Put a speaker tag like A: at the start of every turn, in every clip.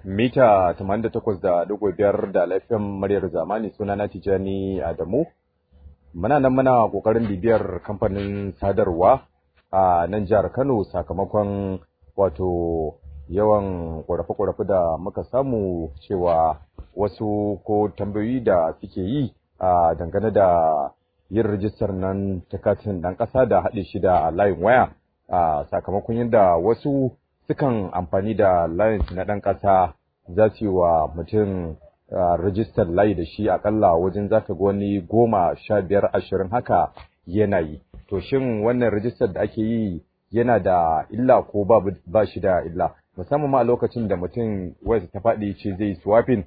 A: mita 88.5 da laifin muryar zamani suna na Tijani Adamu. Muna nan muna ƙoƙarin bibiyar kamfanin sadarwa a nan jihar Kano sakamakon wato yawan ƙorafe-ƙorafe da muka samu cewa wasu ko tambayoyi da suke yi a dangane da yin rijistar nan ta katin ɗan ƙasa da haɗe shi da layin waya a sakamakon yadda wasu sukan amfani da layin na ɗan ƙasa za su yi wa mutum rijistar layi da shi akalla wajen za ka ga wani goma sha biyar ashirin haka yana yi to shin wannan rijistar da ake yi yana da illa ko ba shi da illa musamman ma a lokacin da mutum wayarsa ta faɗi ce zai swapping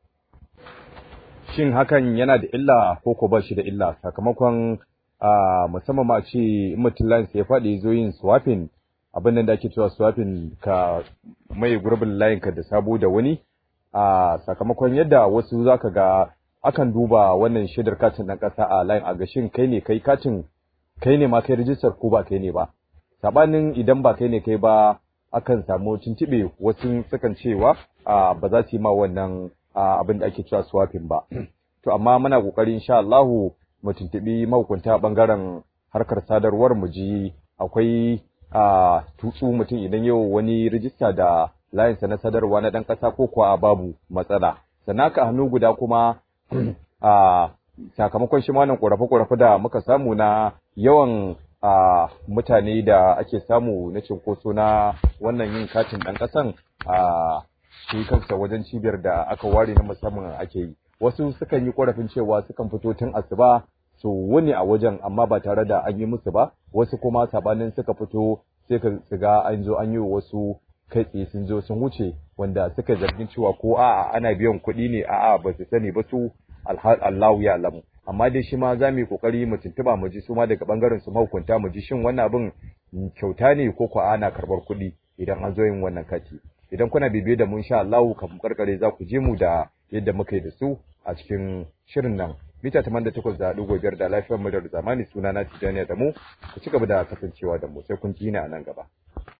A: shin hakan yana da illa ko ko ba shi da illa sakamakon musamman ma ce in mutum layin ya faɗi zo yin swapping abin da ake cewa swapping ka mai gurbin layin ka da sabo da wani a sakamakon yadda wasu zaka ga akan duba wannan shaidar katin ɗan ƙasa a layin a gashin kai ne kai katin kai ne ma kai rijistar ko ba kai ne ba sabanin idan ba kai ne kai ba akan samu tuntuɓe wasu sukan cewa ba za su yi ma wannan abin da ake cewa swapping ba to amma muna kokari insha Allah mu tuntuɓi mahukunta bangaren harkar sadarwar mu ji akwai a tutsu mutum idan yau wani rijista da layinsa na sadarwa na ɗan ƙasa ko kuwa babu matsala sannan ka hannu guda kuma a sakamakon shi wannan ƙorafe-ƙorafe da muka samu na yawan a mutane da ake samu na cinkoso na wannan yin katin ɗan ƙasan a shi kansa wajen cibiyar da aka ware na musamman ake yi wasu sukan yi ƙorafin cewa sukan fito tun asuba su wuni a wajen amma ba tare da an yi musu ba wasu kuma sabanin suka fito sai ka ga an zo an yi wasu kai tsaye sun zo sun wuce wanda suka zargin cewa ko a'a ana biyan kuɗi ne a'a ba su sani ba su Allahu ya alamu amma dai shi ma za mu yi kokari mu tuntuba mu ji su ma daga bangaren su mahukunta mu ji shin wannan abin kyauta ne ko ko ana karɓar kuɗi idan an zo yin wannan kati idan kuna bibiye da mu insha Allah kafin karkare za ku je mu da yadda muka yi da su a cikin shirin nan mita 88.5 da lafiyar mu da zamani suna na Tijjani da mu ku ci gaba da kasancewa da mu sai kun ji ni a nan gaba